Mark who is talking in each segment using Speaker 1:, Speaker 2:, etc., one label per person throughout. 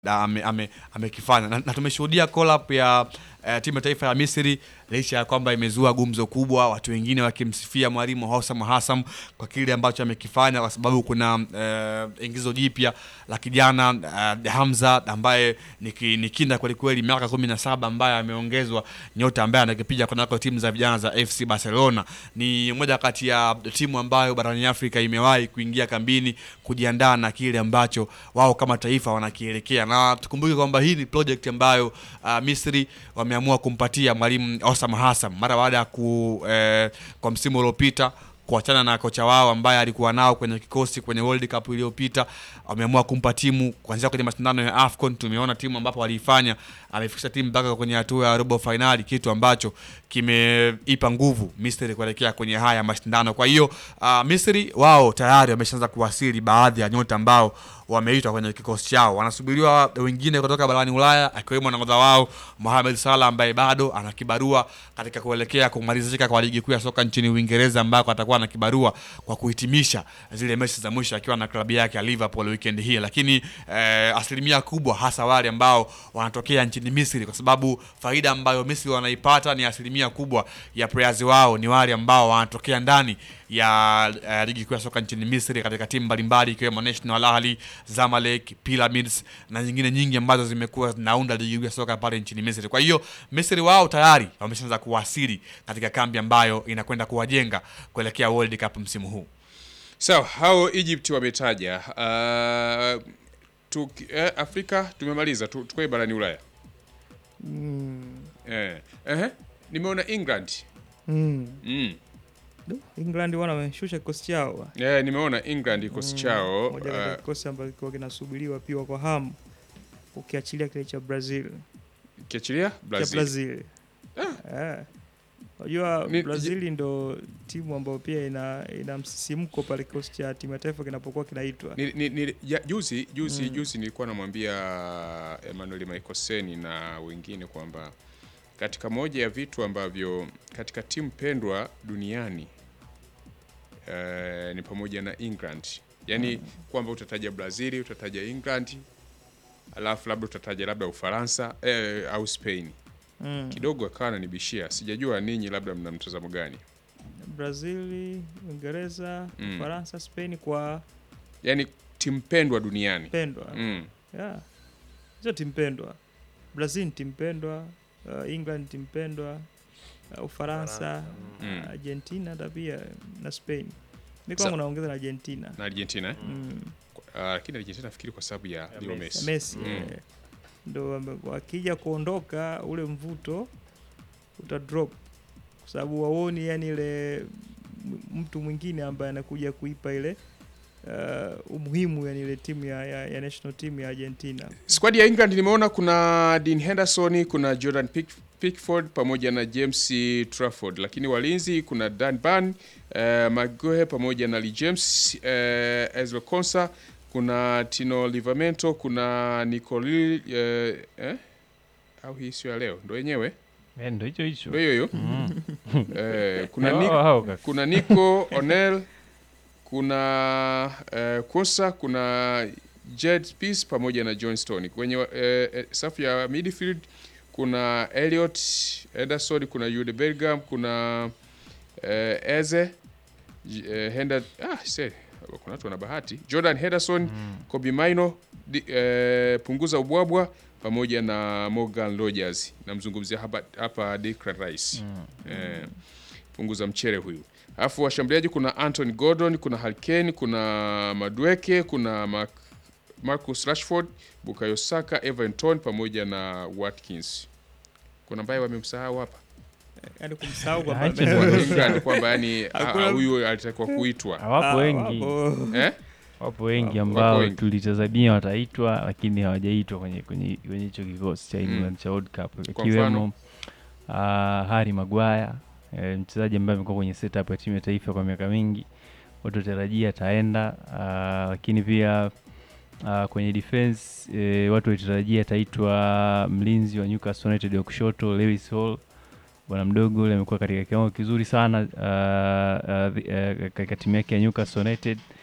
Speaker 1: na ame- ame- amekifanya na, na tumeshuhudia call up ya eh, timu ya taifa ya Misri licha ya kwamba imezua gumzo kubwa, watu wengine wakimsifia mwalimu Hossam Hassam kwa kile ambacho amekifanya, kwa sababu kuna eh, ingizo jipya la kijana eh, Hamza ambaye ni ki- ni kinda kweli kweli, miaka kumi na saba ambaye ameongezwa nyota ambaye anakipiga kunako timu za vijana za FC Barcelona. Ni moja kati ya timu ambayo barani Afrika imewahi kuingia kambini kujiandaa na kile ambacho wao kama taifa wanakielekea, na tukumbuke kwamba hii ni project ambayo uh, Misri wameamua kumpatia mwalimu Osam Hassan mara baada ya ku eh, kwa msimu uliopita kuachana na kocha wao ambaye alikuwa nao kwenye kikosi kwenye World Cup iliyopita, wameamua kumpa timu kuanzia kwenye mashindano ya AFCON. Tumeona timu ambapo waliifanya, amefikisha timu mpaka kwenye hatua ya robo finali, kitu ambacho kimeipa nguvu Misri kuelekea kwenye haya mashindano. Kwa hiyo uh, Misri wao tayari wameshaanza kuwasili baadhi ya nyota ambao wameitwa kwenye kikosi chao. Wanasubiriwa wengine kutoka barani Ulaya, akiwemo nahodha wao Mohamed Salah ambaye bado ana kibarua katika kuelekea kumalizika kwa ligi kuu ya soka nchini Uingereza, ambako atakuwa na kibarua kwa kuhitimisha zile mechi za mwisho akiwa na klabu yake ya Liverpool weekend hii. Lakini eh, asilimia kubwa hasa wale ambao wanatokea nchini Misri, kwa sababu faida ambayo Misri wanaipata ni asilimia kubwa ya players wao ni wale ambao wanatokea ndani ya uh, ligi kuu ya soka nchini Misri katika timu mbalimbali ikiwemo National Al Ahly, Zamalek, Pyramids na nyingine nyingi ambazo zimekuwa zinaunda ligi kuu ya soka pale nchini Misri. Kwa hiyo Misri wao tayari wameshaanza kuwasili katika kambi ambayo inakwenda kuwajenga kuelekea World Cup msimu huu.
Speaker 2: Sawa, hao Egypt wametaja. Uh, tuki, eh, Afrika tumemaliza, tu- tukoe barani Ulaya. Eh, ehe, nimeona England.
Speaker 3: Mm.
Speaker 2: Mm.
Speaker 3: Du, England wana wameshusha kikosi chao.
Speaker 2: Eh, nimeona England kikosi chao.
Speaker 3: Moja kati ya
Speaker 2: Uh,
Speaker 3: kikosi ambacho kilikuwa kinasubiriwa pia kwa hamu ukiachilia kile cha Brazil.
Speaker 2: kiachilia
Speaker 3: Cha
Speaker 2: Brazil.
Speaker 3: Brazil. Eh. Unajua
Speaker 2: Ni-
Speaker 3: Brazil ndo timu ambayo pia ina ina msisimko pale kikosi cha timu ya taifa kinapokuwa kinaitwa.
Speaker 2: Ni, ni, ni, ya, juzi juzi juzi nilikuwa namwambia Emmanuel Maikoseni na wengine kwamba katika moja ya vitu ambavyo katika timu pendwa duniani eh, ni pamoja na England, yaani kwamba utataja Brazil, utataja England, alafu labda utataja labda Ufaransa eh, au Spain.
Speaker 3: Mm.
Speaker 2: Kidogo akawa ananibishia, sijajua ninyi labda mna mtazamo gani?
Speaker 3: Brazil, Uingereza,
Speaker 2: Mm.
Speaker 3: Ufaransa, Spain kwa
Speaker 2: Yaani timu pendwa duniani
Speaker 3: pendwa.
Speaker 2: mm.
Speaker 3: Yeah. Hizo timu pendwa. Brazil ni timu pendwa, uh, England ni timu pendwa, uh, Ufaransa,
Speaker 2: Mm.
Speaker 3: uh, Argentina hata pia na Spain. Mi
Speaker 2: Sa-
Speaker 3: kwangu naongeza na Argentina.
Speaker 2: na Argentina eh?
Speaker 3: Mm.
Speaker 2: Ah, lakini Argentina nafikiri kwa sababu ya Leo Messi.
Speaker 3: Messi
Speaker 2: Mm.
Speaker 3: eh, ndo wame- wakija kuondoka ule mvuto uta drop kwa sababu waoni yani ile m- mtu mwingine ambaye anakuja kuipa ile uh, umuhimu yani ile timu ya, ya, ya national team ya Argentina.
Speaker 2: Squad ya England nimeona kuna Dean Henderson, kuna Jordan Pick, Pickford pamoja na James Trafford, lakini walinzi kuna Dan Burn, eh, Maguire pamoja na Lee James, eh, Ezra Konsa, kuna Tino Livramento, kuna Nicoli eh, eh? au hii sio ya leo, ndo yenyewe
Speaker 4: Eh, ndo hicho hicho
Speaker 2: ndo hiyo hiyo eh, kuna
Speaker 4: Hao,
Speaker 2: Nick,
Speaker 4: hao kaka.
Speaker 2: kuna Nico O'Neill, kuna eh, Kosa, kuna Jed Peace pamoja na John Stone. Kwenye eh, eh, safu ya midfield kuna Elliot Ederson, kuna Jude Bellingham, kuna eh, Eze J- eh, Henda, ah, se, kuna watu wana bahati. Jordan Henderson, Kobe Maino, di, eh, punguza ubwabwa pamoja na Morgan Rogers. Namzungumzia hapa, hapa Declan Rice eh, punguza mchere huyu. Alafu washambuliaji kuna Anthony Gordon, kuna Harkane, kuna Madueke, kuna Mark, Marcus Rashford, Bukayo Saka, Everton pamoja na Watkins. Kuna ambaye wamemsahau hapa
Speaker 3: Yani kumsahau
Speaker 4: Ah,
Speaker 3: kwamba
Speaker 4: hicho
Speaker 3: ame-
Speaker 4: ndo-
Speaker 2: Wa England kwamba yani ah,
Speaker 3: Hakuna-
Speaker 2: ah, huyu alitakiwa kuitwa
Speaker 4: wapo
Speaker 3: Ah,
Speaker 4: wengi
Speaker 3: wapo.
Speaker 2: eh?
Speaker 4: wapo wengi
Speaker 2: Wapo
Speaker 4: ambao
Speaker 2: wengi.
Speaker 4: tulitazamia wataitwa lakini hawajaitwa kwenye kwenye kwenye hicho kikosi cha England cha World Cup
Speaker 2: Kwa
Speaker 4: ikiwemo uh, Harry Maguire eh, mchezaji ambaye amekuwa kwenye setup ya timu ya taifa kwa miaka mingi, watu watarajia ataenda uh, lakini pia uh, kwenye defense eh, watu walitarajia ataitwa mlinzi wa Newcastle United wa kushoto Lewis Hall bwana mdogo ule amekuwa katika kiwango kizuri sana uh, uh, uh, katika timu yake ya Newcastle United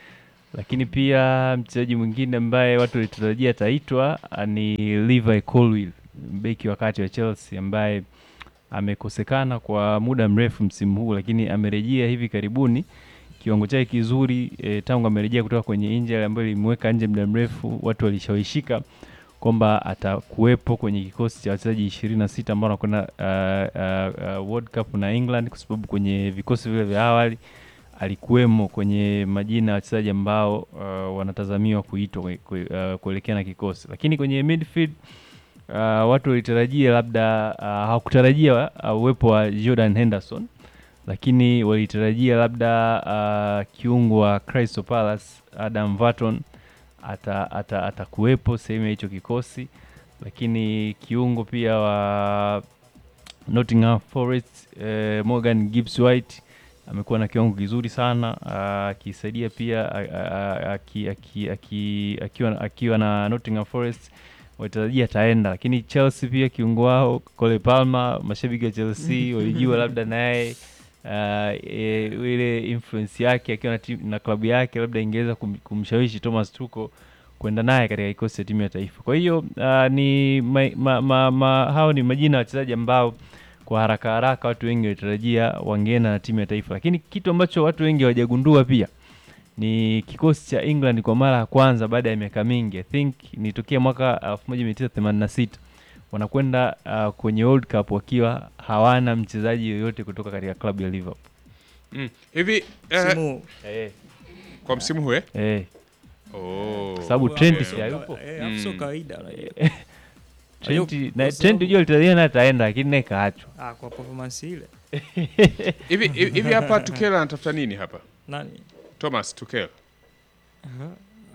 Speaker 4: lakini pia mchezaji mwingine ambaye watu walitarajia ataitwa ah, ni Levi Colwill, beki wa kati wa Chelsea ambaye amekosekana kwa muda mrefu msimu huu, lakini amerejea hivi karibuni kiwango chake kizuri e, tangu amerejea kutoka kwenye injury ambayo ilimweka nje muda mrefu, watu walishawishika kwamba atakuwepo kwenye kikosi cha wachezaji ishirini na sita ambao wanakwenda uh, uh, uh, World Cup na England, kwa sababu kwenye vikosi vile vya awali alikuwemo kwenye majina ya wachezaji ambao uh, wanatazamiwa kuitwa kwe- kwe- uh, kuelekea na kikosi, lakini kwenye midfield uh, watu walitarajia labda uh, hawakutarajia uh, uwepo wa Jordan Henderson lakini walitarajia labda uh, kiungo wa Crystal Palace Adam Varton ata, ata, atakuwepo sehemu ya hicho kikosi, lakini kiungo pia wa Nottingham Forest eh, Morgan Gibbs White amekuwa na kiwango kizuri sana ah, akisaidia pia ah, ah, aki- aki- aki- akiwa akiwa na Nottingham Forest walitarajia ataenda, lakini Chelsea pia kiungo wao Cole Palmer, mashabiki wa Chelsea walijua labda naye uh, e, ile influence yake akiwa na, timu- na klabu yake labda ingeweza kum, kumshawishi Thomas Tuchel kwenda naye katika kikosi cha timu ya taifa. Kwa hiyo uh, ni ma, ma, ma, ma, hao ni majina ya wachezaji ambao kwa haraka haraka watu wengi walitarajia wangeenda na timu ya taifa, lakini kitu ambacho watu wengi hawajagundua pia ni kikosi cha England kwa mara ya kwanza baada ya miaka mingi, I think ni tokea mwaka 1986 wanakwenda uh, kwenye World Cup wakiwa hawana mchezaji yoyote kutoka katika klabu ya Liverpool.
Speaker 2: Mm. Hivi eh,
Speaker 3: Msimu
Speaker 4: Eh,
Speaker 2: kwa msimu huu eh?
Speaker 4: eh,
Speaker 2: Oh.
Speaker 4: Kwa sababu
Speaker 3: huu
Speaker 4: Trent
Speaker 3: hapo
Speaker 4: si
Speaker 3: sio
Speaker 4: hayupo.
Speaker 3: kawa- eh, hapo sio
Speaker 2: Mm.
Speaker 3: kawaida unajua.
Speaker 4: Trent
Speaker 3: Ayo,
Speaker 4: na
Speaker 3: kwa
Speaker 4: Trent
Speaker 3: sababu-
Speaker 4: unajua alitarajia naye ataenda lakini naye kaachwa.
Speaker 3: Ah, kwa performance ile
Speaker 2: Hivi hivi hivi hapa Tuchel anatafuta nini hapa?
Speaker 3: nani
Speaker 2: Thomas Tuchel.
Speaker 3: Aha.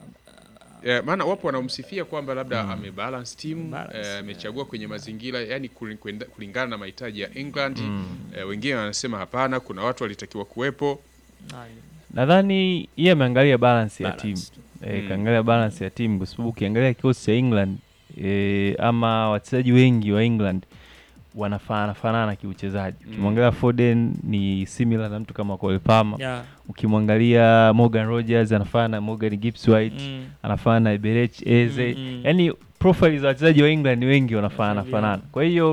Speaker 2: Eh, maana wapo wanaomsifia kwamba labda amebalance team
Speaker 3: Balance,
Speaker 2: eh, amechagua kwenye mazingira yani kuli- kwenda- kulingana na mahitaji ya England. Eh, wengine wanasema hapana, kuna watu walitakiwa kuwepo.
Speaker 3: nani
Speaker 4: Nadhani yeye ameangalia balance ya timu.
Speaker 3: Balance tu.
Speaker 4: E,
Speaker 2: Mm.
Speaker 4: kaangalia balance ya timu kwa sababu ukiangalia kikosi cha England e, ama wachezaji wengi wa England wanafanana fanana kiuchezaji.
Speaker 2: Mm.
Speaker 4: Ukimwangalia Foden ni similar na mtu kama Cole Palmer.
Speaker 3: Yeah.
Speaker 4: Ukimwangalia Morgan Rogers anafanana na Morgan Gibbs White,
Speaker 3: Mm.
Speaker 4: anafanana na Eberechi Eze.
Speaker 3: Mm, mm.
Speaker 4: Yaani profile za wachezaji wa England wengi wanafanana
Speaker 3: Wanafanana.
Speaker 4: fanana. Kwa hiyo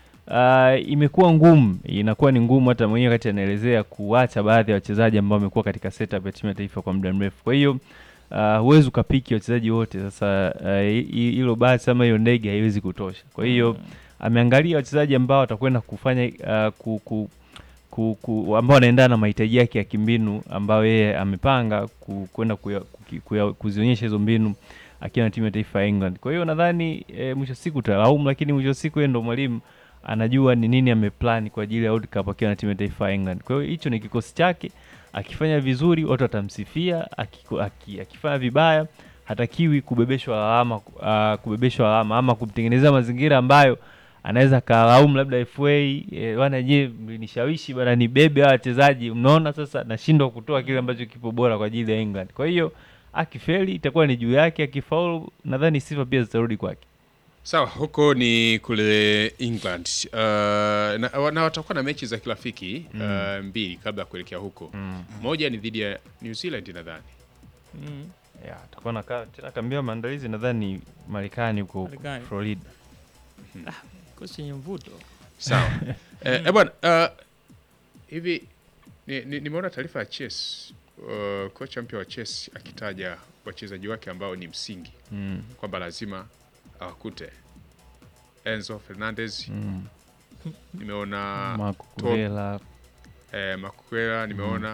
Speaker 4: uh, imekuwa ngumu, inakuwa ni ngumu hata mwenyewe wakati anaelezea kuacha baadhi ya wachezaji ambao wamekuwa katika setup ya timu ya taifa kwa muda mrefu. Kwa hiyo uh, huwezi ukapiki wachezaji wote. Sasa uh, hi- hi- hilo basi ama hiyo ndege haiwezi kutosha. Kwa hiyo ameangalia wachezaji ambao watakwenda kufanya uh, ku, ku, ku, ku, ambao wanaendana na mahitaji yake ya kimbinu ambayo yeye amepanga ku- kwenda kuya- kuki- kuya- kuzionyesha hizo mbinu akiwa na timu ya taifa ya England. Kwa hiyo nadhani e, mwisho wa siku utalaumu, lakini mwisho wa siku yeye ndo mwalimu anajua ni nini ameplan kwa ajili ya World Cup akiwa na timu ya taifa ya England. Kwa hiyo hicho ni kikosi chake, akifanya vizuri watu watamsifia, akiku- aki- akifanya vibaya hatakiwi kubebeshwa lawama, uh, kubebeshwa lawama ama kumtengenezea mazingira ambayo anaweza kalaumu labda FA e, bwana je, mlinishawishi bwana nibebe hawa wachezaji, mnaona sasa nashindwa kutoa kile ambacho kipo bora kwa ajili ya England. Kwa hiyo akifeli itakuwa ni juu yake, akifaulu nadhani sifa pia zitarudi kwake.
Speaker 2: Sawa, huko ni kule England. Uh, na, na watakuwa na mechi za kirafiki uh, mbili kabla ya kuelekea huko. Moja ni dhidi ya New Zealand nadhani.
Speaker 3: Mm.
Speaker 4: Yeah, atakuwa na ka- tena kambia maandalizi nadhani Marekani huko
Speaker 3: Marekani.
Speaker 4: Florida.
Speaker 3: Kikosi chenye mvuto
Speaker 2: Sawa. eh, eh, bwana uh, hivi ni- ni- nimeona taarifa ya Chess uh, kocha mpya wa Chess akitaja wachezaji wake ambao ni msingi
Speaker 4: Mm.
Speaker 2: kwamba lazima awakute Enzo Fernandez
Speaker 4: Mm.
Speaker 2: nimeona
Speaker 4: Marco
Speaker 2: Tom-
Speaker 4: Kurela,
Speaker 2: eh, Makuela nimeona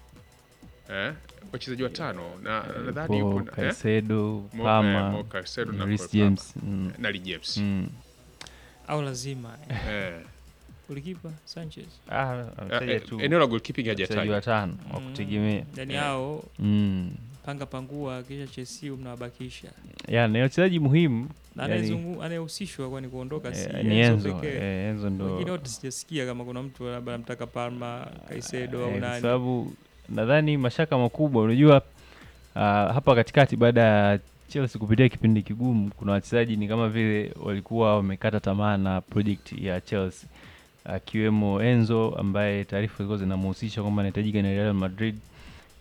Speaker 2: eh, wachezaji watano na na nadhani
Speaker 4: yupo
Speaker 2: yupo na- eh,
Speaker 4: Caicedo,
Speaker 2: Mo- eh,
Speaker 4: Palmer,
Speaker 2: Mo Caicedo na
Speaker 4: Reece
Speaker 2: Cole Palmer.
Speaker 4: James. Mm.
Speaker 2: na Lee James
Speaker 4: Mm.
Speaker 3: au lazima eh.
Speaker 2: eh,
Speaker 3: Golikipa Sanchez
Speaker 4: Ah,
Speaker 2: eh,
Speaker 4: ametaja
Speaker 2: eh,
Speaker 4: tu
Speaker 2: eneo la goalkeeping
Speaker 4: wachezaji
Speaker 2: hajatajwa
Speaker 4: watano wa
Speaker 3: Mm.
Speaker 4: kutegemea.
Speaker 3: yani
Speaker 2: Eh.
Speaker 3: hao
Speaker 4: Mm.
Speaker 3: panga pangua kisha Chelsea mnawabakisha
Speaker 4: Yeah, ni wachezaji muhimu
Speaker 3: na
Speaker 4: Yani-
Speaker 3: anayezungu- anayehusishwa kwani kuondoka si
Speaker 4: eh, ni Enzo.
Speaker 3: pekee.
Speaker 4: eh, Enzo ndo
Speaker 3: wengine wote sijasikia kama kuna mtu labda anamtaka Palma Caicedo
Speaker 4: Eh,
Speaker 3: au
Speaker 4: kwa
Speaker 3: nani
Speaker 4: sababu nadhani mashaka makubwa unajua ah, hapa katikati baada ya Chelsea kupitia kipindi kigumu kuna wachezaji ni kama vile walikuwa wamekata tamaa na project ya Chelsea akiwemo Enzo ambaye taarifa zilikuwa zinamhusisha kwamba anahitajika na Real Madrid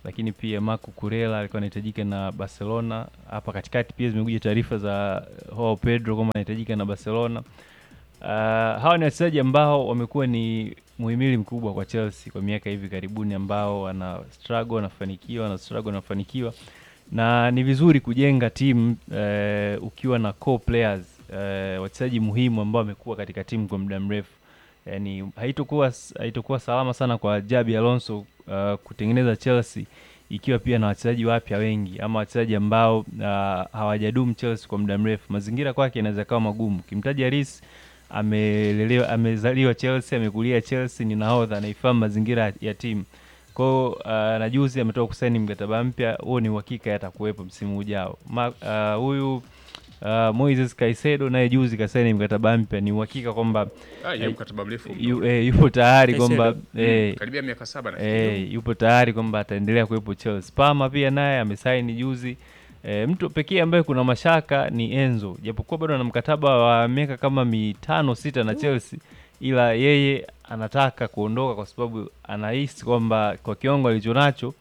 Speaker 4: lakini pia Marco Kurela alikuwa anahitajika na Barcelona. Hapa katikati pia zimekuja taarifa za Joao Pedro kwamba anahitajika na Barcelona. Uh, hawa ni wachezaji ambao wamekuwa ni muhimili mkubwa kwa Chelsea kwa miaka hivi karibuni, ambao wana struggle wanafanikiwa, wana struggle wanafanikiwa, na ni vizuri kujenga timu uh, ukiwa na core players uh, wachezaji muhimu ambao wamekuwa katika timu kwa muda mrefu. Yani haitokuwa haitokuwa salama sana kwa Jabi Alonso uh, kutengeneza Chelsea ikiwa pia na wachezaji wapya wengi ama wachezaji ambao uh, hawajadumu Chelsea kwa muda mrefu. Mazingira kwake inaweza kawa magumu. Kimtaja Reece amelelewa amezaliwa Chelsea, amekulia Chelsea, ni nahodha, anaifahamu mazingira ya timu kwao. Uh, na juzi ametoka kusaini mkataba mpya, huo ni uhakika yatakuwepo msimu ujao. Huyu uh, uh, Moises Caicedo naye juzi kasaini mkataba mpya, ni uhakika kwamba
Speaker 2: Ah, yeye
Speaker 4: Eh,
Speaker 2: mkataba mrefu
Speaker 4: yu, eh, yupo tayari kwamba
Speaker 3: Caicedo.
Speaker 4: eh,
Speaker 2: karibia miaka saba na
Speaker 4: eh, yupo tayari kwamba ataendelea kuwepo Chelsea. Palmer pia naye amesaini juzi. E, mtu pekee ambaye kuna mashaka ni Enzo, japokuwa bado ana mkataba wa miaka kama mitano sita na Chelsea, ila yeye anataka kuondoka kwa sababu anahisi kwamba kwa kiwango alichonacho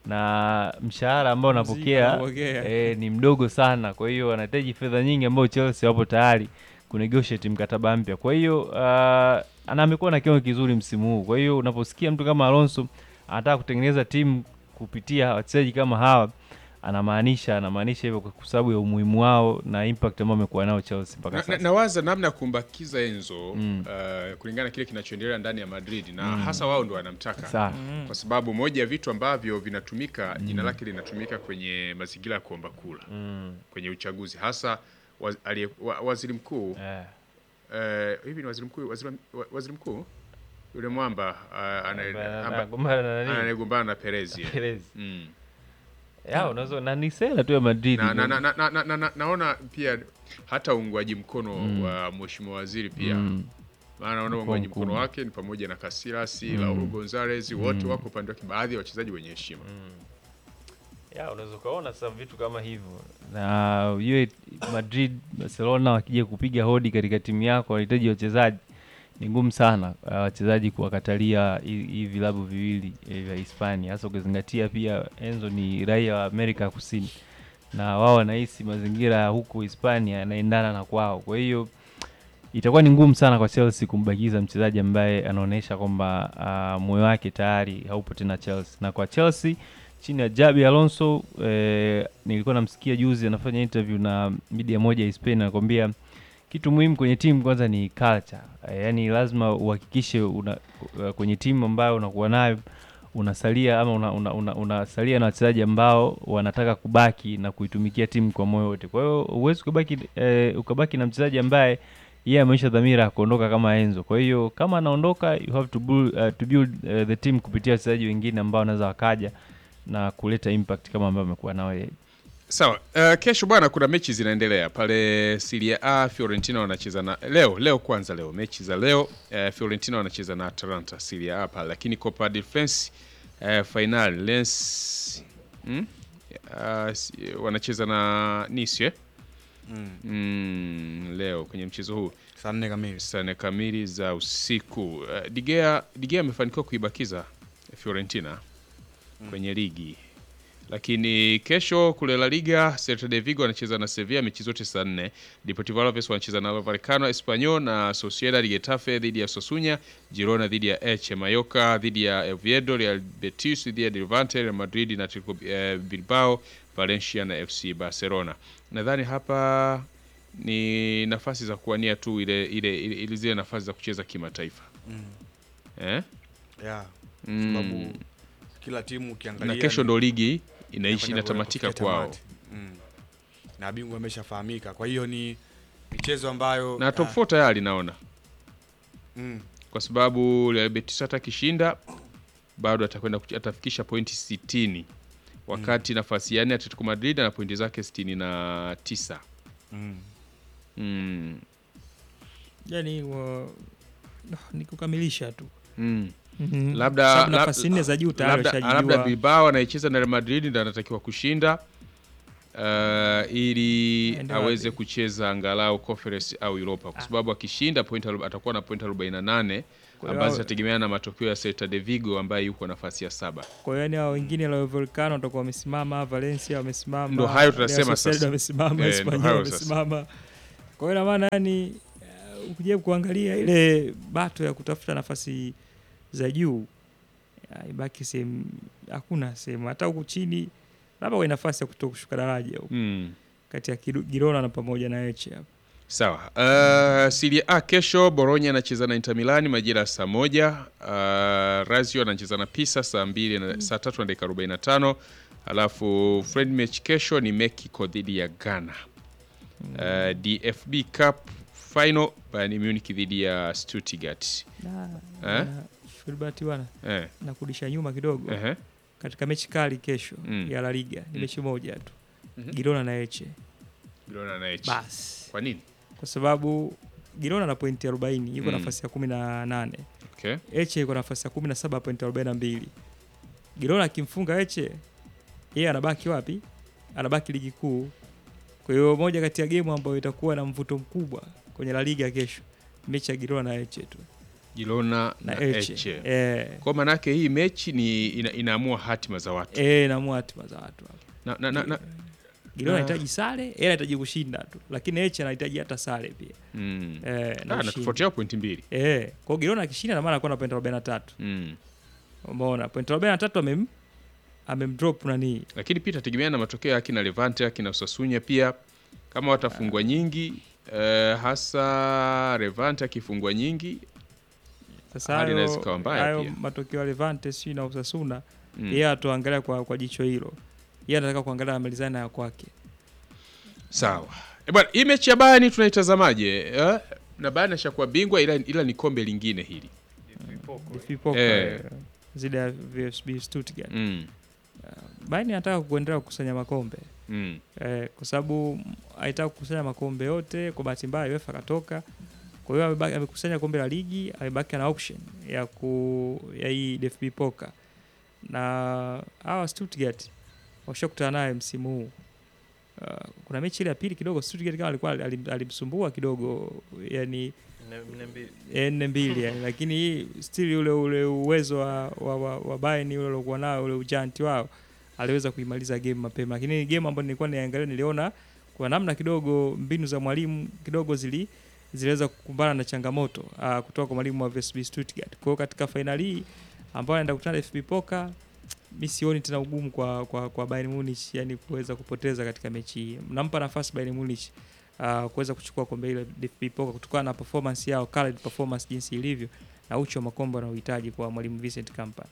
Speaker 4: na mshahara ambao anapokea
Speaker 3: anapokea.
Speaker 4: e, ni mdogo sana. Kwa hiyo anahitaji fedha nyingi ambayo Chelsea wapo tayari kunegotiate mkataba mpya. Kwa hiyo uh, ana amekuwa na kiwango kizuri msimu huu. Kwa hiyo unaposikia mtu kama Alonso anataka kutengeneza timu kupitia wachezaji kama hawa anamaanisha anamaanisha hivyo kwa sababu ya umuhimu wao na impact ambao amekuwa nao Chelsea mpaka
Speaker 2: Na- na-
Speaker 4: sasa.
Speaker 2: nawaza namna ya kumbakiza Enzo
Speaker 4: Mm.
Speaker 2: uh, kulingana na kile kinachoendelea ndani ya Madrid na hasa wao ndo wanamtaka
Speaker 4: Sawa.
Speaker 2: kwa sababu moja ya vitu ambavyo vinatumika jina lake linatumika kwenye mazingira ya kuomba kula
Speaker 4: Mm.
Speaker 2: kwenye uchaguzi hasa waz, alie, wa, waziri mkuu
Speaker 4: Eh.
Speaker 2: eh, hivi ni waziri mkuu waziri, wa- waziri mkuu yule mwamba uh, anaye-
Speaker 4: Amba-
Speaker 2: amba-
Speaker 4: anagombana na nani?
Speaker 2: anayegombana na Perez yeah.
Speaker 4: Perez.
Speaker 2: mm.
Speaker 4: Ya, unaweza na ni sera tu ya Madrid.
Speaker 2: na, na, na, na, na, na, na, naona pia hata uungwaji mkono wa mheshimiwa waziri pia
Speaker 4: Mm.
Speaker 2: maana naona
Speaker 4: Mkoa
Speaker 2: uungwaji mkono
Speaker 4: mkubwa.
Speaker 2: wake ni pamoja na Casillas mm. Raul Gonzalez wote wako upande wake, baadhi ya wachezaji wenye heshima
Speaker 4: ya unaweza ukaona sasa vitu kama hivyo na hiyo Madrid Barcelona wakija kupiga hodi katika timu yako wanahitaji wachezaji ni ngumu sana uh, wachezaji kuwakatalia hi- hivi vilabu viwili eh, vya Hispania hasa ukizingatia pia Enzo ni raia wa Amerika ya Kusini na wao wanahisi mazingira ya huku Hispania yanaendana na kwao kwa hiyo itakuwa ni ngumu sana kwa Chelsea kumbakiza mchezaji ambaye anaonyesha kwamba uh, moyo wake tayari haupo tena Chelsea. Na kwa Chelsea chini ya Jabi Alonso eh, nilikuwa namsikia juzi anafanya interview na media moja ya Spain, anakwambia kitu muhimu kwenye timu kwanza ni culture. Eh, yani lazima uhakikishe una, uh, kwenye timu ambayo unakuwa nayo unasalia ama unasalia una, una, unasalia na wachezaji ambao wanataka kubaki na kuitumikia timu kwa moyo wote. Kwa hiyo huwezi ukabaki, eh, ukabaki na mchezaji ambaye yeye ameisha dhamira ya kuondoka kama Enzo. Kwa hiyo kama anaondoka, you have to build, uh, to build uh, the team kupitia wachezaji wengine ambao wanaweza wakaja na kuleta impact kama ambao amekuwa nao yeye.
Speaker 2: Sawa. Uh, kesho bwana, kuna mechi zinaendelea pale Serie A. Fiorentina wanacheza na leo leo, kwanza leo mechi za leo uh, Fiorentina wanacheza na Atalanta Serie A pale, lakini Copa del France uh, final Lens hmm? uh, si- wanacheza na Nice eh?
Speaker 1: Mm.
Speaker 2: mm, leo kwenye mchezo huu
Speaker 1: Saa nne kamili.
Speaker 2: saa nne kamili za usiku. Uh, Digea Digea amefanikiwa kuibakiza Fiorentina kwenye ligi, lakini kesho kule La Liga Celta de Vigo wanacheza na Sevilla, mechi zote saa nne. Deportivo Alaves wanacheza na Vallecano Espanyol, na Sociedad Getafe dhidi ya Sosunya, Girona dhidi ya Elche, Mallorca dhidi ya Oviedo, Real Betis dhidi ya Levante, Real Madrid na Atletico eh, Bilbao, Valencia na FC Barcelona. Nadhani hapa ni nafasi za kuwania tu ile ile, ile, ile zile nafasi za kucheza kimataifa
Speaker 1: Mm.
Speaker 2: eh?
Speaker 1: Yeah.
Speaker 2: Mm.
Speaker 1: Sababu kila timu ukiangalia
Speaker 2: na kesho
Speaker 1: ni-
Speaker 2: ndo ligi inaishi
Speaker 1: inakwenda
Speaker 2: inatamatika
Speaker 1: kufikia
Speaker 2: kwao
Speaker 1: tamati. Mm. Na bingwa ameshafahamika. Kwa hiyo ni michezo ambayo
Speaker 2: na top
Speaker 1: ah,
Speaker 2: 4 tayari naona
Speaker 1: mm,
Speaker 2: kwa sababu Real Betis hata akishinda bado atakwenda kuch- atafikisha pointi 60 wakati nafasi ya nne Atletico Madrid ana pointi zake 69
Speaker 1: mm.
Speaker 2: mm.
Speaker 3: yani wa, ni kukamilisha tu
Speaker 2: mm.
Speaker 3: Mhm.
Speaker 2: Labda-
Speaker 3: Sababu
Speaker 2: lab-
Speaker 3: nafasi nne za juu tayari
Speaker 2: labda, labda
Speaker 3: washajijua.
Speaker 2: Bilbao anayecheza na Real Madrid ndo anatakiwa kushinda uh, ili
Speaker 3: Aende
Speaker 2: aweze
Speaker 3: wapi?
Speaker 2: kucheza angalau Conference au Europa kwa sababu akishinda point arob- atakuwa na point 48
Speaker 3: Kwa hiyo
Speaker 2: ambazo
Speaker 3: hao-
Speaker 2: zitategemeana na matokeo ya Celta de Vigo ambaye yuko nafasi ya saba.
Speaker 3: kwa hiyo yani hao wengine Rayo Vallecano watakuwa wamesimama, Valencia wamesimama,
Speaker 2: Ndo hayo
Speaker 3: Real
Speaker 2: tunasema
Speaker 3: Sociedad
Speaker 2: sasa.
Speaker 3: wamesimama,
Speaker 2: Eh, ndo
Speaker 3: Espanyol
Speaker 2: hayo sasa.
Speaker 3: wamesimama. Kwa hiyo ina maana yani uh, ukijaribu kuangalia ile bato ya kutafuta nafasi za juu ya, ibaki sehemu, hakuna sehemu hata huku chini, labda kwa nafasi ya kuto kushuka daraja huku
Speaker 2: Mm.
Speaker 3: kati ya Kiru- Girona na pamoja na Elche hapo.
Speaker 2: Sawa. Uh, Serie A kesho Bologna anacheza na Inter Milan majira ya saa moja. Uh, Lazio anacheza na Pisa saa mbili na saa tatu na dakika 45. Alafu friend match kesho ni Mexico dhidi ya Ghana. Uh, DFB Cup final Bayern Munich dhidi ya Stuttgart.
Speaker 3: Na,
Speaker 2: Eh?
Speaker 3: na Filbert bwana
Speaker 2: Eh,
Speaker 3: nakurudisha nyuma kidogo
Speaker 2: ehe.
Speaker 3: katika mechi kali kesho
Speaker 2: Mm.
Speaker 3: ya La Liga ni
Speaker 2: Mm.
Speaker 3: mechi moja tu
Speaker 2: Mhm.
Speaker 3: Girona na Elche
Speaker 2: Girona na Elche.
Speaker 3: basi,
Speaker 2: Kwa nini?
Speaker 3: kwa sababu Girona na pointi 40 yuko
Speaker 2: Mm.
Speaker 3: nafasi ya 18,
Speaker 2: Okay.
Speaker 3: Elche yuko nafasi ya 17 pointi 42. Girona akimfunga Elche yeye anabaki wapi? Anabaki ligi kuu. Kwa hiyo moja kati ya gemu ambayo itakuwa na mvuto mkubwa kwenye La Liga kesho mechi ya Girona na Elche tu
Speaker 2: Girona
Speaker 3: na
Speaker 2: na
Speaker 3: Elche
Speaker 2: Elche.
Speaker 3: eh,
Speaker 2: Kwa maana yake hii mechi ni ina, inaamua hatima za watu.
Speaker 3: eh, naamua hatima za watu hapo.
Speaker 2: Na, na, na, na,
Speaker 3: Girona
Speaker 2: Na-
Speaker 3: anahitaji sare, yeye anahitaji kushinda tu, lakini Elche anahitaji hata sare pia
Speaker 2: mm.
Speaker 3: eh, na
Speaker 2: Ah, na
Speaker 3: ushindi.
Speaker 2: tofauti yao pointi mbili.
Speaker 3: Eh, kwa hiyo Girona akishinda na maana anakuwa na pointi 43.
Speaker 2: Mm.
Speaker 3: Umeona pointi 43 amem amemdrop nani?
Speaker 2: lakini pia itategemeana na matokeo ya akina Levante akina Sasunya pia kama watafungwa nyingi eh, hasa Levante akifungwa nyingi
Speaker 3: Sasa
Speaker 2: Hali
Speaker 3: hayo
Speaker 2: inaweza ikawa mbaya
Speaker 3: hayo
Speaker 2: pia.
Speaker 3: matokeo ya Levante si na Osasuna,
Speaker 2: mm.
Speaker 3: yeye atuangalia kwa, kwa jicho hilo. Yeye anataka kuangalia amalizana ya kwake.
Speaker 2: sawa e bwana hii mechi ya Bayern tunaitazamaje eh? na Bayern ashakuwa bingwa ila, ila ni kombe lingine hili
Speaker 3: Difipoka
Speaker 2: Eh.
Speaker 3: eh. zidi ya VfB Stuttgart.
Speaker 2: mm.
Speaker 3: Bayern anataka kuendelea kukusanya makombe.
Speaker 2: Mm.
Speaker 3: eh, kwa sababu alitaka kukusanya makombe yote. Kwa bahati mbaya UEFA akatoka, kwa hiyo amebaki- amekusanya kombe la ligi, amebaki na auction ya ku ya hii DFB Poker, na hawa Stuttgart washakutana naye msimu huu. Uh, kuna mechi ile ya pili kidogo Stuttgart kama alikuwa alim- alimsumbua kidogo yani eh, nne mbili yani, lakini hii still ule ule uwezo wa, wa, wa, wa Bayern ule uliokuwa nao ule ujanti wao aliweza kuimaliza game mapema, lakini ni game ambayo nilikuwa niangalia, niliona kwa namna kidogo mbinu za mwalimu kidogo zili ziliweza kukumbana na changamoto uh, kutoka kwa mwalimu wa VfB Stuttgart. Kwa hiyo katika fainali hii ambayo anaenda kukutana na FB Poker, mi sioni tena ugumu kwa, kwa, kwa Bayern Munich yani kuweza kupoteza katika mechi hii. Nampa nafasi Bayern Munich uh, kuweza kuchukua kombe hilo DFB Poker kutokana na performance yao, current performance jinsi ilivyo na uchu wa makombe wanaohitaji kwa mwalimu Vincent Kompany.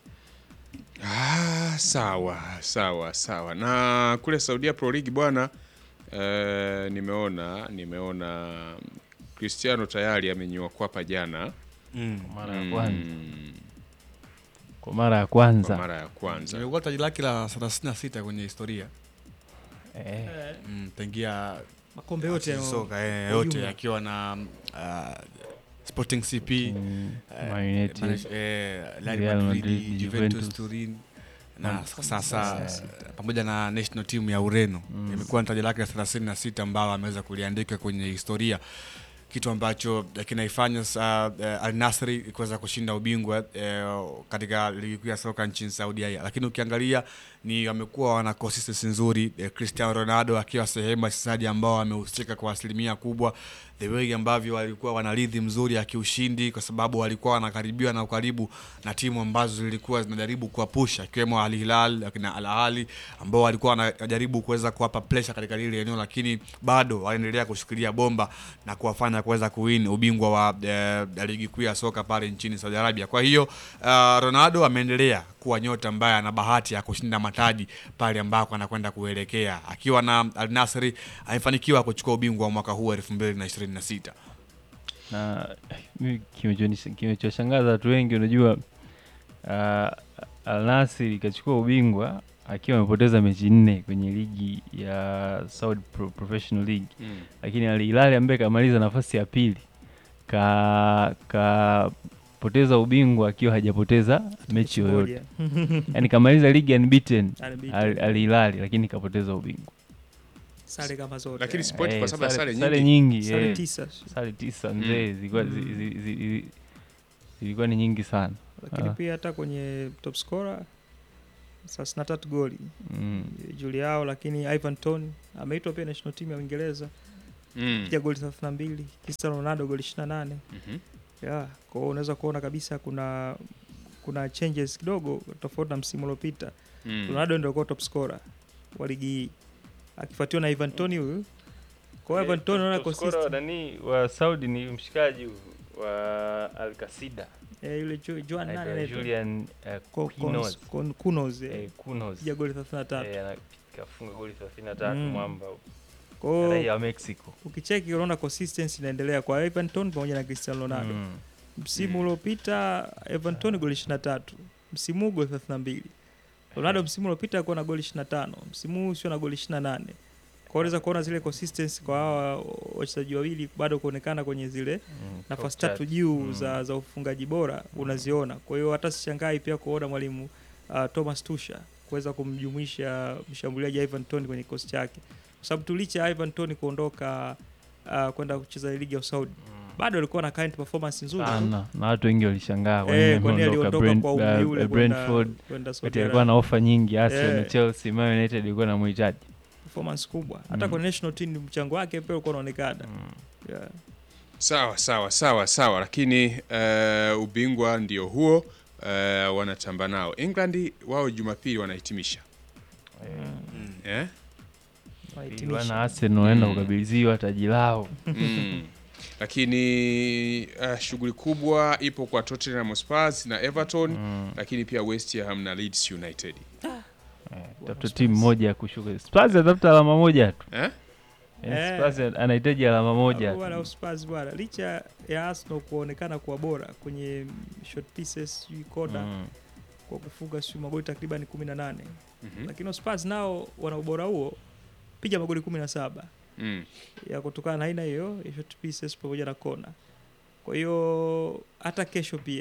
Speaker 2: Ah, sawa sawa sawa na kule Saudia Pro League bwana eh, nimeona nimeona Cristiano tayari amenyoa kwapa jana
Speaker 1: Mm.
Speaker 4: Kwa mara ya kwanza,
Speaker 2: mm,
Speaker 4: kwa mara ya
Speaker 2: kwa
Speaker 4: kwanza.
Speaker 2: mara ya kwanza
Speaker 1: Imekuwa taji lake la 36 kwenye historia
Speaker 4: Eh,
Speaker 1: mm, tangia
Speaker 3: Makombe yote
Speaker 1: acheze soka eh,
Speaker 3: kwa
Speaker 1: yote
Speaker 3: ujumla.
Speaker 1: akiwa na uh, Sporting CP
Speaker 4: mm,
Speaker 1: eh,
Speaker 4: Man United.
Speaker 1: manage- eh, Real
Speaker 4: Real
Speaker 1: Madrid,
Speaker 4: Madrid,
Speaker 1: Juventus
Speaker 4: Juventus.
Speaker 1: Turin na
Speaker 4: Na-
Speaker 1: sasa
Speaker 4: sasa-
Speaker 1: pamoja na national team ya Ureno
Speaker 4: Mm.
Speaker 1: imekuwa ni taji lake la 36 ambao ameweza kuliandika kwenye historia kitu ambacho eh, kinaifanya uh, uh, Al Nassr kuweza kushinda ubingwa uh, katika ligi kuu ya soka nchini Saudi Arabia, lakini ukiangalia ni wamekuwa wana consistency nzuri eh, Cristiano Ronaldo akiwa sehemu ya wachezaji ambao wamehusika kwa asilimia kubwa, the way ambavyo walikuwa wana rhythm nzuri ya kiushindi, kwa sababu walikuwa wanakaribiwa na ukaribu na timu ambazo zilikuwa zinajaribu kuwapusha ikiwemo Al Hilal akina Al Ahly ambao walikuwa wanajaribu kuweza kuwapa pressure katika lile eneo, lakini bado wanaendelea kushikilia bomba na kuwafanya kuweza kuwin ubingwa wa eh, ligi kuu ya soka pale nchini Saudi Arabia. Kwa hiyo uh, Ronaldo ameendelea kuwa nyota ambaye ana bahati ya kushinda mataji pale ambako anakwenda kuelekea. Akiwa na Al Nassr amefanikiwa kuchukua ubingwa wa mwaka huu 2026.
Speaker 4: na mimi kinachonis- kinachoshangaza watu wengi unajua uh, Al Nassr ikachukua ubingwa akiwa amepoteza mechi nne kwenye ligi ya Saudi Pro Professional League,
Speaker 2: mm.
Speaker 4: lakini Al Hilal ambaye kamaliza nafasi ya pili ka kapoteza ubingwa akiwa hajapoteza mechi yoyote, yani kamaliza ligi unbeaten Al Al Hilal, lakini kapoteza ubingwa.
Speaker 3: sare kama zote
Speaker 2: Lakini
Speaker 3: eh.
Speaker 2: Sport kwa sababu ya sare
Speaker 4: sare
Speaker 2: nyingi.
Speaker 4: nyingi
Speaker 3: sare
Speaker 4: eh.
Speaker 3: tisa
Speaker 4: sare tisa mzee zilikuwa zi-
Speaker 3: Mm.
Speaker 4: zi- zi- zi- zilikuwa ni nyingi sana
Speaker 3: lakini
Speaker 4: Ah.
Speaker 3: pia hata kwenye top scorer thelathini na tatu goli
Speaker 4: mm.
Speaker 3: Juliao, lakini Ivan Toney ameitwa pia national team ya Uingereza
Speaker 2: Mm.
Speaker 3: pia goli 32, Cristiano Ronaldo goli 28.
Speaker 2: Mhm.
Speaker 3: Yeah, kwa hiyo unaweza kuona kabisa kuna kuna changes kidogo tofauti na msimu uliopita.
Speaker 2: Mm.
Speaker 3: Ronaldo ndio alikuwa top scorer wa ligi hii akifuatiwa na Ivan Toney huyu. Kwa hiyo Ivan Toney unaona consistent.
Speaker 4: nani wa Saudi ni mshikaji huyu wa Alcasida
Speaker 3: Eh, yule Jo- Joan nani
Speaker 4: anaitwa
Speaker 3: anaitwa?
Speaker 4: Julian eh,
Speaker 3: Ko-
Speaker 4: Kunos.
Speaker 3: Kons- Kon- Kunos. eh.
Speaker 4: eh, Kunos
Speaker 3: Piga goli 33.
Speaker 4: eh, ana- kafunga goli 33
Speaker 3: Mm.
Speaker 4: mwamba
Speaker 3: Kwa hiyo
Speaker 4: raia wa Mexico
Speaker 3: ukicheki unaona consistency inaendelea kwa Ivan Toney pamoja na Cristiano Ronaldo.
Speaker 4: mm.
Speaker 3: Msimu
Speaker 2: Mm.
Speaker 3: uliopita Ivan Toney goli 23, msimu huu goli 32. Ronaldo msimu uliopita alikuwa na goli 25, msimu huu sio na goli 28. Kwa hiyo unaweza kuona zile consistency kwa hawa wachezaji wawili bado kuonekana kwenye zile
Speaker 4: Mm.
Speaker 3: nafasi
Speaker 4: Top
Speaker 3: tatu
Speaker 4: chat.
Speaker 3: juu
Speaker 4: Mm.
Speaker 3: za, za ufungaji bora unaziona. Kwa hiyo hata sishangai pia kuona mwalimu uh, Thomas Tuchel kuweza kumjumuisha mshambuliaji Ivan Toney kwenye kikosi chake, kwa sababu tu licha ya Ivan Toney kuondoka uh, kwenda kucheza ligi ya Saudi
Speaker 4: Mm.
Speaker 3: bado alikuwa na current performance nzuri tu.
Speaker 4: sana na watu wengi walishangaa kwa nini
Speaker 3: Eh, kwani
Speaker 4: ameondoka
Speaker 3: aliondoka
Speaker 4: Brent-
Speaker 3: kwa umri
Speaker 4: uh,
Speaker 3: ule
Speaker 4: uh,
Speaker 3: kwenda
Speaker 4: Brentford
Speaker 3: kwenda Saudi
Speaker 4: wakati alikuwa
Speaker 3: Arabia.
Speaker 4: na ofa nyingi Arsenal,
Speaker 3: Eh.
Speaker 4: Chelsea, Man United ilikuwa na mhitaji
Speaker 3: performance kubwa hata
Speaker 4: Mm.
Speaker 3: kwa national team mchango wake pia ulikuwa unaonekana
Speaker 4: mm.
Speaker 3: yeah.
Speaker 2: Sawa sawa sawa sawa, lakini eh, ubingwa ndio huo eh, wanatamba nao. England wao Jumapili wanahitimisha
Speaker 3: Mm.
Speaker 2: eh?
Speaker 3: Wahitimisha.
Speaker 4: wana Arsenal wanaenda
Speaker 2: Mm.
Speaker 4: kukabidhiwa taji lao
Speaker 2: mm. Lakini uh, shughuli kubwa ipo kwa Tottenham Hotspur na Everton
Speaker 4: mm.
Speaker 2: lakini pia West Ham na Leeds United
Speaker 4: eh, tafuta timu moja ya kushuka Spurs atafuta alama moja tu
Speaker 2: eh?
Speaker 4: Eh,
Speaker 3: Eh.
Speaker 4: Spurs anahitaji alama moja tu.
Speaker 3: Bwana Spurs bwana, licha ya Arsenal kuonekana kuwa bora kwenye short pieces, sijui kona
Speaker 4: Mm.
Speaker 3: kwa kufunga sijui magoli takriban 18
Speaker 2: Mhm.
Speaker 3: lakini Spurs nao wana ubora huo, piga magoli 17
Speaker 2: Mm.
Speaker 3: ya kutokana na aina hiyo ya short pieces pamoja na kona. Kwa hiyo hata kesho pia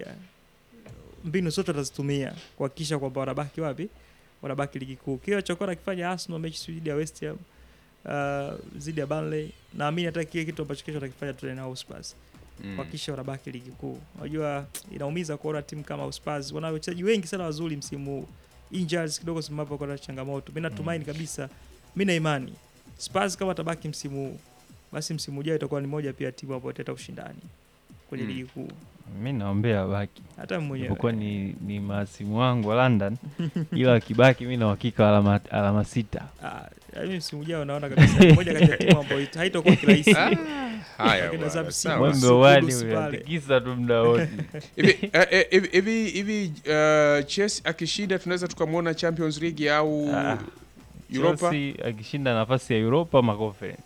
Speaker 3: mbinu zote watazitumia kuhakikisha kwamba wanabaki wapi, wanabaki ligi kuu. Kile walichokuwa nakifanya Arsenal mechi sijui dhidi ya West Ham uh, dhidi ya Burnley, naamini hata kile kitu ambacho kesho watakifanya Tottenham Hotspur
Speaker 2: Mm.
Speaker 3: kuhakikisha wanabaki ligi kuu. Unajua inaumiza kuona timu kama Spurs wana wachezaji wengi sana wazuri msimu huu, injuries kidogo zimewapo kwa changamoto. Mimi natumaini kabisa, mimi na imani Spurs kama watabaki msimu huu, basi msimu ujao itakuwa ni moja pia timu ambayo italeta ushindani kwenye
Speaker 2: Mm.
Speaker 3: ligi kuu.
Speaker 4: mi naombea wabaki
Speaker 3: Hata mimi mwenyewe
Speaker 4: ipokuwa ni, ni maasimu wangu wa London ila wakibaki mi na uhakika wa alama, alama sita
Speaker 3: ah, mimi msimu ujao naona kabisa ni moja kati ya timu ambayo haitakuwa kirahisi.
Speaker 2: Haya
Speaker 3: Lakini
Speaker 2: bwana,
Speaker 3: Zabi
Speaker 2: sawa.
Speaker 3: Simba-
Speaker 4: mwembe wani
Speaker 3: Kudus pale.
Speaker 4: unatikisa tu muda wote
Speaker 2: hivi eh, eh, hivi hivi hivi uh, Chelsea akishinda tunaweza tukamwona Champions League au
Speaker 4: Ah,
Speaker 2: Europa
Speaker 4: Chelsea akishinda nafasi ya Europa ma conference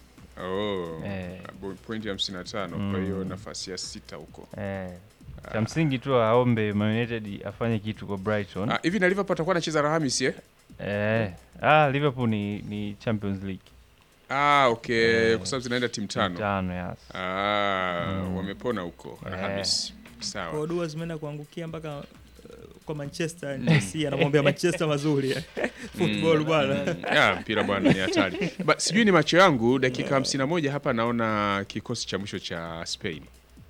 Speaker 2: oh.
Speaker 4: Eh.
Speaker 2: Bo- pointi hamsini na tano
Speaker 4: Mm.
Speaker 2: kwa hiyo nafasi ya sita huko
Speaker 4: eh. cha msingi tu aombe Man United afanye kitu kwa Brighton
Speaker 2: Ah, hivi na Liverpool atakuwa anacheza Alhamisi eh?
Speaker 4: eh. ah, Liverpool ni, ni Champions League
Speaker 2: Ah, okay
Speaker 4: Eh,
Speaker 2: kwa sababu zinaenda timu tano
Speaker 4: tano yes.
Speaker 2: ah,
Speaker 4: Mm.
Speaker 2: wamepona huko
Speaker 4: Eh.
Speaker 2: Alhamisi
Speaker 3: Kwa
Speaker 2: sawa
Speaker 3: dua zimeenda kuangukia mpaka uh, kwa Manchester Chelsea anamwambia Manchester mazuri eh. football bwana.
Speaker 2: Mm. Ya, mpira bwana ni hatari Ba, sijui ni macho yangu dakika hamsini na moja hapa naona kikosi cha mwisho cha Spain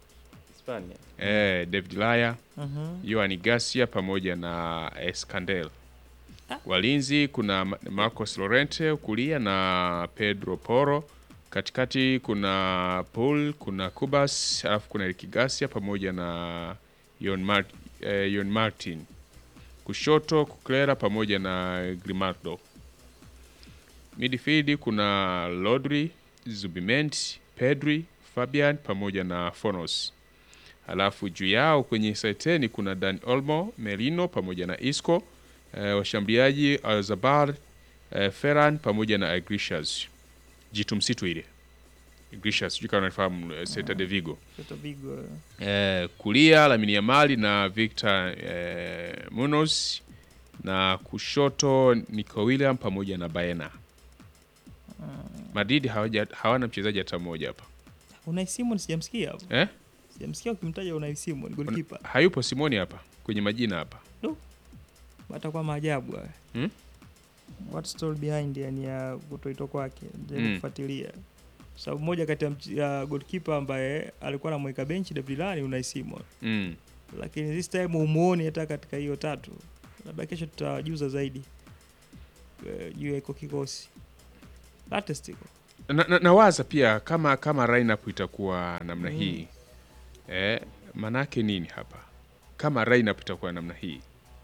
Speaker 2: eh, David Laya
Speaker 3: Mhm.
Speaker 2: Yoani Garcia pamoja na Escandel. Walinzi kuna Ma- Marcos Llorente kulia na Pedro Porro. Katikati kuna Paul, kuna Kubas, alafu kuna Eric Garcia pamoja na Yon, Mar eh, Yon Martin. Kushoto Kuklera pamoja na Grimaldo. Midfield kuna Rodri, Zubimendi, Pedri, Fabian pamoja na Fornos. Alafu juu yao kwenye saiteni kuna Dan Olmo, Merino pamoja na Isco, eh, washambuliaji Alzabar, eh, Ferran pamoja na Iglesias. Jitu msitu ile. Iglesias, sijui kama unafahamu eh, Celta de Vigo.
Speaker 3: Celta Vigo, eh.
Speaker 2: Eh, kulia Lamine Yamal na Victor eh, Munoz na kushoto Nico William pamoja na Baena. Madrid hawaja, hawana mchezaji hata mmoja hapa.
Speaker 3: Unai Simon sijamsikia hapo.
Speaker 2: Eh?
Speaker 3: Sijamsikia ukimtaja Unai Simon goalkeeper.
Speaker 2: Hayupo Simoni hapa kwenye majina hapa.
Speaker 3: Atakuwa maajabu haya.
Speaker 2: Hmm?
Speaker 3: What story behind yani ya kutoitwa kwake. Ndio
Speaker 2: Mm.
Speaker 3: kufuatilia. Sababu moja kati ya mch- ya goalkeeper ambaye alikuwa anamweka benchi David Lani Unai Simon.
Speaker 2: Mm.
Speaker 3: lakini this time umuoni hata katika hiyo tatu. Labda kesho tutawajuza zaidi eh, juu ya iko kikosi latest iko
Speaker 2: na, na, nawaza pia kama kama lineup itakuwa namna
Speaker 3: Mm.
Speaker 2: hii eh, manake nini hapa kama lineup itakuwa namna hii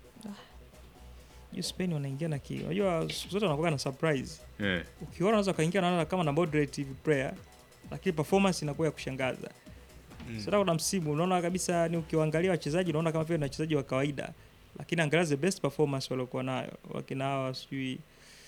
Speaker 3: juu Spain wanaingia na ki unajua siku zote wanakuwa na surprise
Speaker 2: eh.
Speaker 3: ukiona unaweza ukaingia naona kama na moderate hivi player lakini performance inakuwa ya kushangaza
Speaker 1: Mm.
Speaker 3: sasa kuna msimu unaona kabisa ni ukiwaangalia wachezaji unaona kama vile ni wachezaji wa kawaida lakini angalia the best performance waliokuwa nayo wakina hawa sijui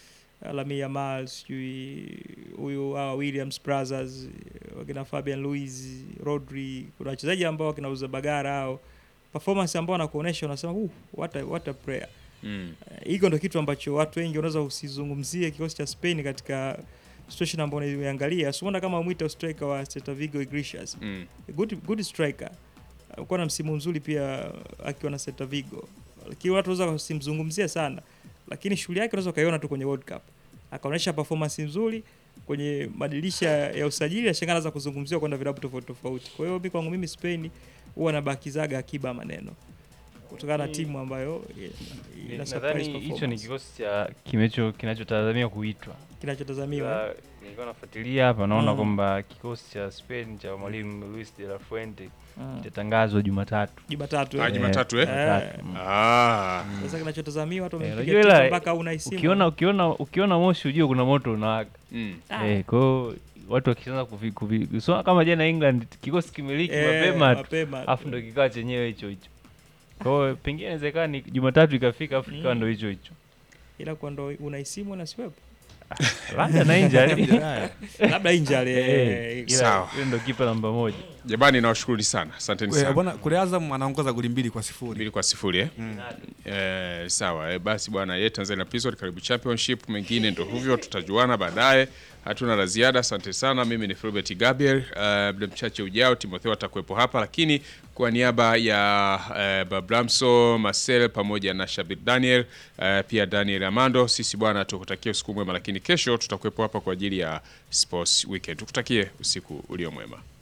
Speaker 3: Lamine Yamal sijui huyu hawa Williams brothers wakina Fabian Luiz Rodri kuna wachezaji ambao wakina Uzabagara hao performance ambao wanakuonesha unasema uh, what a, what a player
Speaker 2: mm.
Speaker 3: Eh, hiko ndo kitu ambacho watu wengi wanaweza usizungumzie kikosi cha Spain katika situation ambayo unaiangalia. Simuona kama mwita striker wa Celta Vigo Iglesias.
Speaker 2: Mm.
Speaker 3: Good, good striker. Alikuwa na msimu mzuri pia akiwa na Celta Vigo. Lakini watu wanaweza wasimzungumzie sana. Lakini shughuli yake unaweza ukaiona tu kwenye World Cup. Akaonyesha performance nzuri kwenye madirisha ya usajili, ashangaa anaweza kuzungumziwa kwenda vilabu tofauti tofauti. Kwa hiyo mimi kwangu mimi Spain huwa nabakizaga akiba maneno kutokana na
Speaker 4: Ni-
Speaker 3: timu ambayo ina
Speaker 4: Ni-
Speaker 3: surprise
Speaker 4: nadhani hicho ni
Speaker 3: performance.
Speaker 4: kikosi cha kimecho kinachotazamia kuitwa
Speaker 3: kinachotazamiwa
Speaker 4: Sasa, nilikuwa nafuatilia hapa naona
Speaker 3: Mm.
Speaker 4: kwamba kikosi cha Spain cha mwalimu Luis de la Fuente
Speaker 3: Mm.
Speaker 4: kitatangazwa Jumatatu.
Speaker 3: Jumatatu
Speaker 2: Ah,
Speaker 3: eh.
Speaker 2: Jumatatu, eh?
Speaker 4: Jumatatu, mm.
Speaker 2: ah.
Speaker 3: Sasa kinachotazamiwa watu
Speaker 4: Eh,
Speaker 3: wamepiga
Speaker 4: unajua
Speaker 3: timu
Speaker 4: ila,
Speaker 3: mpaka unaisimu
Speaker 4: Ukiona ukiona ukiona moshi ujue kuna moto unawaka.
Speaker 2: mm.
Speaker 4: Eh, kwa hiyo watu wakianza kuvi, kuvi so, kama jana England kikosi kimiliki
Speaker 3: Eh,
Speaker 4: mapema tu
Speaker 3: mapema
Speaker 4: afu ndo kikaa chenyewe hicho hicho. Kwa hiyo pengine inawezekana ni Jumatatu ikafika afu kikawa
Speaker 3: Mm.
Speaker 4: ndo hicho hicho.
Speaker 3: ila kwa ndo unaisimu na siwepo
Speaker 4: Labda na injury.
Speaker 3: labda injali
Speaker 4: Eh,
Speaker 3: eh,
Speaker 4: ila
Speaker 2: Sawa.
Speaker 4: yule ndo kipa namba moja.
Speaker 2: jamani nawashukuru sana asanteni
Speaker 1: Eh,
Speaker 2: sana
Speaker 1: bwana kule Azam anaongoza goli mbili kwa sifuri.
Speaker 2: mbili kwa sifuri eh?
Speaker 1: Mm.
Speaker 2: Eh, sawa eh, basi bwana ye Tanzania Prison karibu championship mengine ndo hivyo tutajuana baadaye hatuna la ziada asante sana mimi ni Filbert Gabriel uh, muda mchache ujao Timotheo atakuwepo hapa lakini kwa niaba ya uh, Bablamso Marcel pamoja na Shabir Daniel uh, pia Daniel Amando sisi bwana tukutakie usiku mwema lakini kesho tutakuwepo hapa kwa ajili ya sports weekend tukutakie usiku ulio mwema